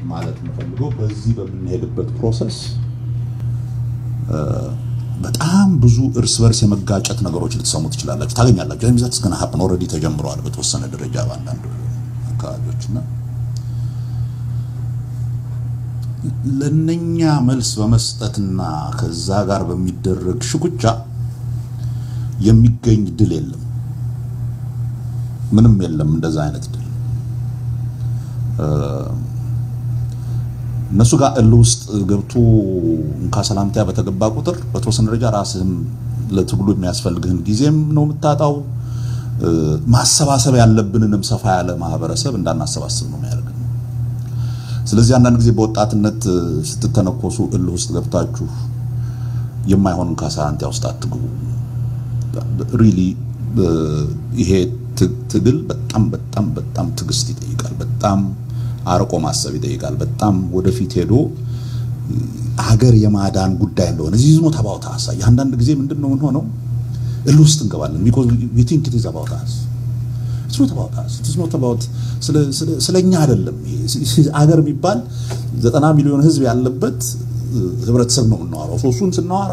ማለት የምፈልገው በዚህ በምንሄድበት ፕሮሰስ በጣም ብዙ እርስ በርስ የመጋጨት ነገሮች ልትሰሙ ትችላላችሁ፣ ታገኛላችሁ። ሚዛት እስከ ሀፕን ኦልሬዲ ተጀምረዋል በተወሰነ ደረጃ በአንዳንድ አካባቢዎች እና ለነኛ መልስ በመስጠትና ከዛ ጋር በሚደረግ ሽኩቻ የሚገኝ ድል የለም፣ ምንም የለም እንደዛ አይነት ድል። እነሱ ጋር እል ውስጥ ገብቶ እንካ ሰላምታ በተገባ ቁጥር በተወሰነ ደረጃ ራስህም ለትግሉ የሚያስፈልግህን ጊዜም ነው የምታጣው። ማሰባሰብ ያለብንንም ሰፋ ያለ ማህበረሰብ እንዳናሰባስብ ነው የሚያደርገን። ስለዚህ አንዳንድ ጊዜ በወጣትነት ስትተነኮሱ እልህ ውስጥ ገብታችሁ የማይሆን እንካ ሰላምታ ውስጥ አትግቡ። ሪሊ ይሄ ትግል በጣም በጣም በጣም ትዕግስት ይጠይቃል። በጣም አርቆ ማሰብ ይጠይቃል። በጣም ወደፊት ሄዶ ሀገር የማዳን ጉዳይ እንደሆነ እዚህ ዝሞ ተባውታ አሳይ። አንዳንድ ጊዜ ምንድን ነው የምንሆነው እልህ ውስጥ እንገባለን። ቢኮዝ ዊ ቲንክ ኢት ኢዝ አባውት አስ ኢትስ ኖት አባውት አስ ኢትስ ኖት አባውት ስለኛ አይደለም። አገር የሚባል ዘጠና ሚሊዮን ህዝብ ያለበት ህብረተሰብ ነው የምናወራው። እሱን ስናወራ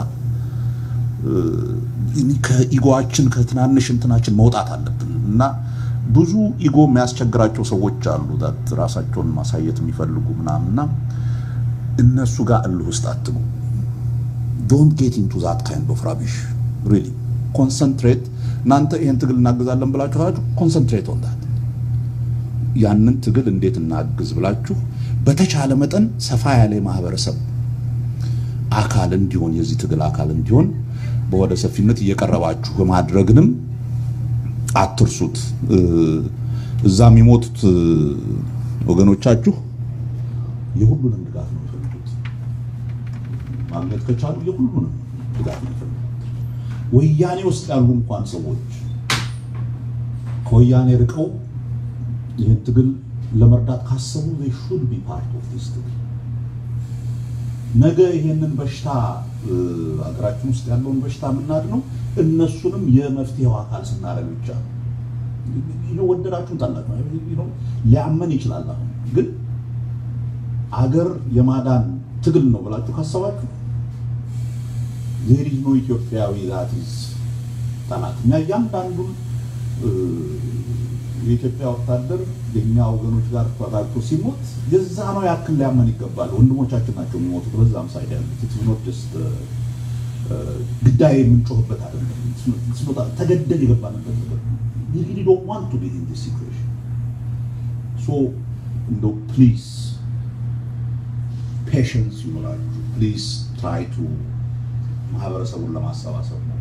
ከኢጎአችን ከትናንሽ እንትናችን መውጣት አለብን እና ብዙ ኢጎ የሚያስቸግራቸው ሰዎች አሉ ዳት ራሳቸውን ማሳየት የሚፈልጉ ምናምንና እነሱ ጋር እልህ ውስጥ አትጉ። ዶንት ጌት ኢንቱ ዛት ካይንድ ኦፍ ራቢሽ ሪሊ ኮንሰንትሬት። እናንተ ይሄን ትግል እናግዛለን ብላችሁ ካላችሁ ኮንሰንትሬት ኦን ዳት ያንን ትግል እንዴት እናግዝ ብላችሁ በተቻለ መጠን ሰፋ ያለ የማህበረሰብ አካል እንዲሆን የዚህ ትግል አካል እንዲሆን በወደ ሰፊነት እየቀረባችሁ በማድረግንም አትርሱት። እዛ የሚሞቱት ወገኖቻችሁ የሁሉንም ድጋፍ ነው የሚፈልጉት። ማግኘት ከቻሉ የሁሉንም ድጋፍ ነው የሚፈልጉት። ወያኔ ውስጥ ያሉ እንኳን ሰዎች ከወያኔ ርቀው ይህን ትግል ለመርዳት ካሰቡ they should be part of this ትግል ነገ ይሄንን በሽታ ሀገራችን ውስጥ ያለውን በሽታ የምናድነው እነሱንም የመፍትሄው አካል ስናደርግ ብቻ ነው። ወደዳችሁን ጠላችሁ ሊያመን ይችላል። አሁን ግን አገር የማዳን ትግል ነው ብላችሁ ካሰባችሁ ዜር ኢዝ ኖ ኢትዮጵያዊ ዛት ኢዝ ጠላት። እኛ እያንዳንዱን የኢትዮጵያ ወታደር የኛ ወገኖች ጋር ተዋጋግቶ ሲሞት የዛ ነው ያክል ሊያመን ይገባል። ወንድሞቻችን ናቸው የሚሞቱት በዛም ሳይድ ያሉት ኢትስ ኖት ጀስት ግዳይ የምንጮህበት አይደለም። ተገደል የገባንበት ነገር you really don't want to be in this situation so እንደው ፕሊዝ ፔሽንስ ይኖራችሁ ፕሊዝ ትራይ ቱ ማህበረሰቡን ለማሰባሰብ ነው።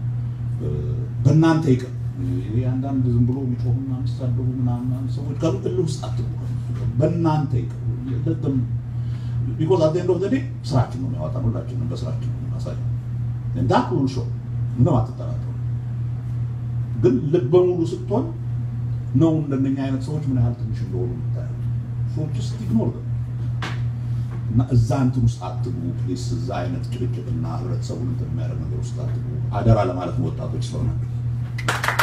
በእናንተ ይቅር አንዳንድ ዝም ብሎ የሚጮሁና የሚሳደቡ ምናምን ሰዎች ካሉ እልህ ውስጥ አትግቡ። በእናንተ ይቅር ቢኮዝ አት ኤንድ ኦፍ ዘ ዴይ ስራችን ነው የሚያወጣን። ሁላችንም በስራችን ነው የምናሳየው። እንዳት ሁሉ ሾ ምንም አትጠራጠሩ። ግን ልበ ሙሉ ስትሆን ነው እንደነኛ አይነት ሰዎች ምን ያህል ትንሽ እንደሆኑ የምታየው። ሰዎች ውስጥ ኢግኖር እና እዛ እንትን ውስጥ አትግቡ ፕሊስ። እዛ አይነት ጭቅጭቅና ህብረተሰቡን እንትን የሚያደርግ ነገር ውስጥ አትግቡ። አደራ ለማለት ነው ወጣቶች ስለሆናችሁ